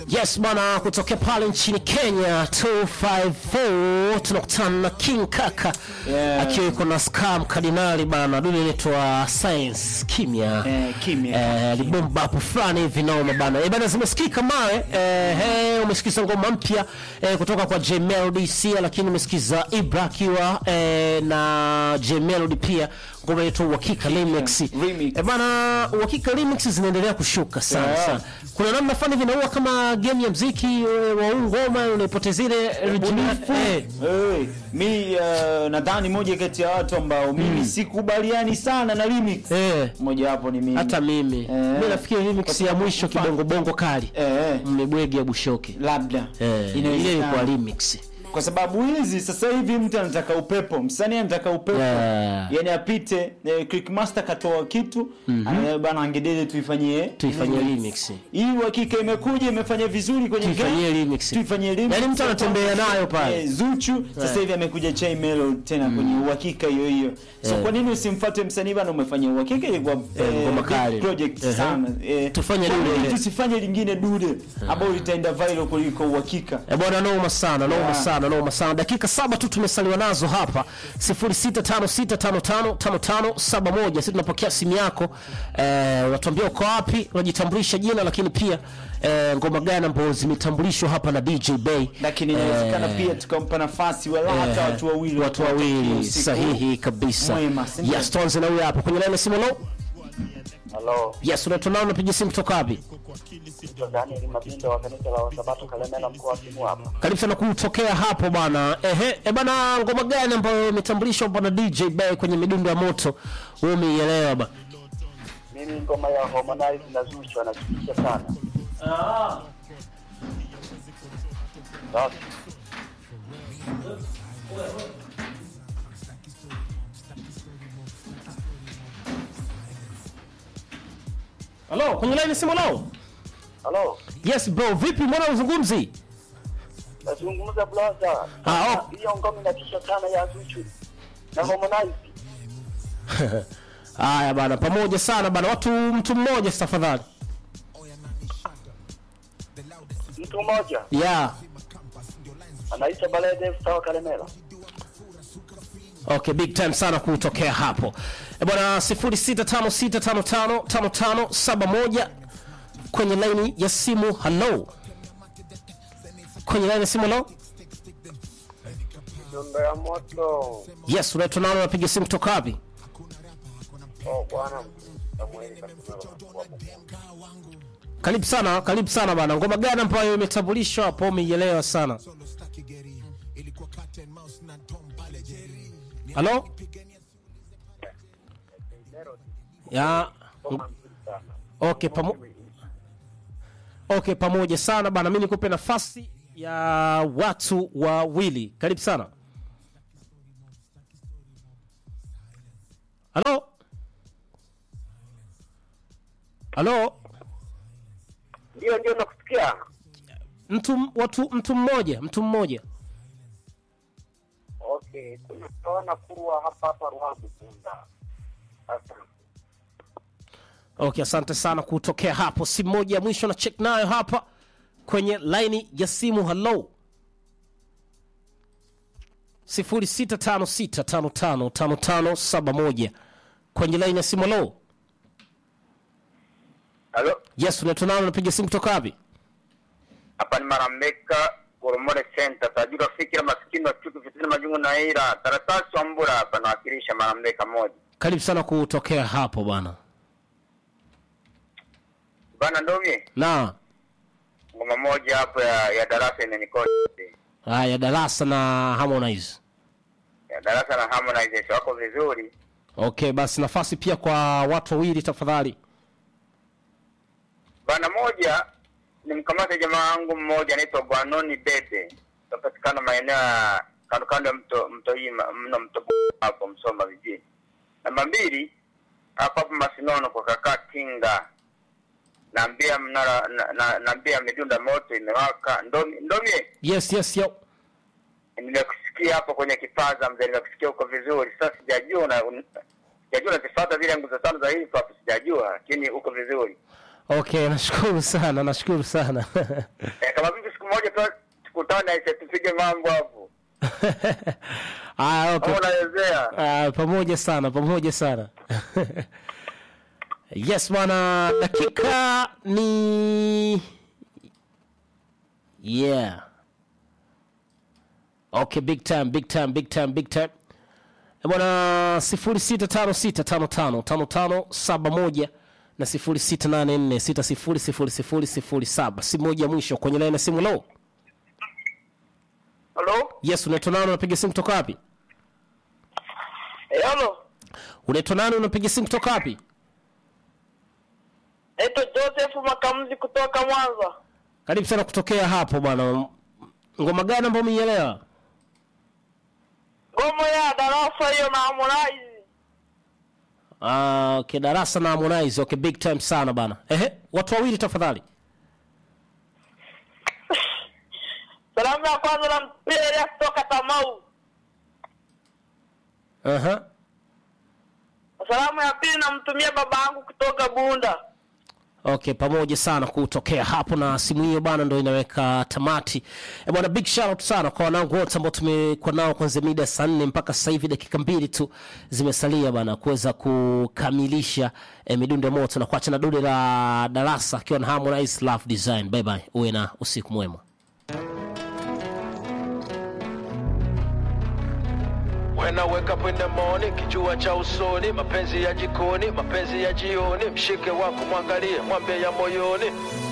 Yes bana, kutokea pale nchini Kenya 254 tunakutana na King Kaka Yeah. akiwa yuko na Scam Kardinali bana, dude inaitwa Science Kimya Eh, kimya. eh, libomba hapo fulani hivi noma bana eh, bana zimesikika mawe eh, hey, umesikiza ngoma mpya eh, kutoka kwa J Melody Sia, lakini umesikiza Ibra akiwa eh, na J Melody pia ngoma inaitwa Uhakika Remix Remix. eh, bana Uhakika Remix zinaendelea kushuka sana Yeah. sana kuna namna fulani vinaua kama game ya mziki eh, wa huu ngoma unaipoteza ile original eh, Hey, mi uh, nadhani moja kati ya watu ambao mimi sikubaliani sana na remix. eh, Moja wapo ni mimi. hata mimi Eh. mimi nafikiri remix Kwa ya sababu mwisho mfano- kibongo bongo kali eh, mmebwegi ya Bushoke labda eh, ile Inawezekana. ilikuwa remix kwa sababu hizi sasa hivi mtu anataka upepo, msanii anataka upepo Yeah. yani apite eh, Clickmaster katoa kitu mm bana angedele tuifanyie tuifanyie remix hii uhakika imekuja imefanya vizuri kwenye tuifanyie game. remix tuifanyie remix. Yaani mtu anatembea nayo pale. Eh, Zuchu sasa hivi amekuja Chai Melo tena kwenye uhakika hiyo hiyo. So Eh. kwa nini usimfuate msanii bana umefanya uhakika ilikuwa Eh, ngoma kali. project Ehe. sana. Eh, Tufanye kwa dude nini ile. tusifanye lingine dude ambao litaenda viral kuliko uhakika. Eh, bwana noma sana noma Yeah. sana noma sana dakika saba tu tumesaliwa nazo hapa 0656555571 sisi tunapokea simu yako eh, unatuambia uko wapi unajitambulisha jina lakini pia eh, ngoma gani ambazo zimetambulishwa hapa na DJ Bay Lakini inawezekana pia tukampa nafasi wala hata watu wawili watu wapate wawili usiku sahihi kabisa mwema, si ndio? yes tuanze na huyu hapa kwenye line ya simu lo Halo, yes unaitwa nao unapiga simu kutoka wapi naitwa Daniel Mabindo wa kanisa la Wasabato Kalemela mkoa wa Kivu hapa. karibu sana kutokea hapo bana ehe e bana ngoma gani ambayo imetambulishwa hapa na DJ Bay kwenye midundo ya moto wewe umeielewa bana Mimi ngoma ya Harmonize na Zuchu anachukia sana. Basi, Halo, kwenye line simu lao? halo, Yes bro, vipi mbona uzungumzi? nazungumza blaza. Ah, oh. Hiyo ngoma inatisha sana ya Zuchu na Harmonize. Haya bana, pamoja sana bana, watu mtu mmoja tafadhali. Mtu mmoja Yeah. anaitwa Balede Star Kalemela. Okay, big time sana kutokea hapo. E bwana 0656555571 kwenye line ya simu. Hello. Kwenye line ya simu hello? Nyumba ya moto. Yes, unaitwa nani unapiga simu kutoka wapi? Oh bwana, Samuel Katumelo. Karibu sana, karibu sana bana. Ngoma gani ambayo imetambulishwa hapo umeielewa sana? Halo? Ya Okay, pamo Okay, pamoja sana bana. Mimi nikupe nafasi ya watu wawili. Karibu sana. Halo? Halo? Ndio ndio nakusikia. Mtu watu mtu mmoja, mtu mmoja. Okay, tunaona kuwa hapa hapa Ruavu Bunda. Sasa Okay, asante sana kutokea hapo. Simu moja ya mwisho na check nayo hapa kwenye laini ya simu. Hello, 0656555571 kwenye laini ya simu. Hello, Halo, yes, unaitwa nani? Unapiga simu kutoka wapi? hapa ni Marambeka Goromore Center. Tajiri fikira maskini wa chuki fitina majungu na ira karatasi wa mbura hapa nawakilisha Marambeka moja Karibu sana kutokea hapo bana. bana ndomie Na ngoma moja hapo ya, ya darasa imenikosa haya, darasa na Harmonize. ya darasa na Harmonize wako vizuri Okay, basi nafasi pia kwa watu wawili tafadhali. bana. Moja ni mkamata jamaa wangu mmoja anaitwa Gwanoni Bebe, napatikana maeneo ya kando kando ya mto mto hii mno mto hapo Msoma vijijini. Namba mbili hapo hapo Masinono kwa kaka Kinga naambia mnara na, na, naambia midunda moto imewaka ndomi ndomie Yes, yes, yo. nimekusikia hapo kwenye kipaza mzee nimekusikia huko vizuri sasa sijajua na un- sijajua nazifuata zile nguzo tano za hip hop sijajua lakini uko vizuri Okay, nashukuru sana, nashukuru sana. Eh, kama vipi siku moja tu tukutane aise tupige mambo hapo. Ah, okay. Au unawezea? Ah, pamoja sana, pamoja sana. yes bwana, dakika ni yeah. Okay, big time, big time, big time, big time. Eh, Bwana sifuri sita tano sita tano tano tano tano saba moja na sifuri sita nane nne sita sifuri sifuri sifuri sifuri saba simu moja mwisho kwenye laini ya simu. Lo, Halo? yes, unaitwa nani? Unapiga simu kutoka wapi? Eh, halo. Unaitwa nani? Unapiga simu kutoka wapi? Naitwa Joseph Makamzi kutoka Mwanza. Karibu sana kutokea hapo bwana. Ngoma gani ambayo umeielewa? Ngoma ya darasa hiyo na Harmonize. Ah, okay, darasa na Harmonize. Okay, big time sana bana. Ehe, watu wawili tafadhali. Salamu ya kwanza na mpira kutoka Tamau. Aha. Salamu ya pili namtumia baba yangu kutoka Bunda. Okay, pamoja sana kutokea hapo na simu hiyo bana ndo inaweka tamati. E bwana, big shout out sana kwa wanangu wote ambao tumekuwa nao kuanzia mida saa nne mpaka sasa hivi dakika mbili tu zimesalia bana kuweza kukamilisha eh, midundo ya moto na kuacha na dude la darasa akiwa na Harmonize Love Design. Bye bye. Uwe na usiku mwema. When I wake up in the morning, kijua cha usoni, mapenzi ya jikoni, mapenzi ya jioni, mshike wako mwangalie, mwambie ya moyoni.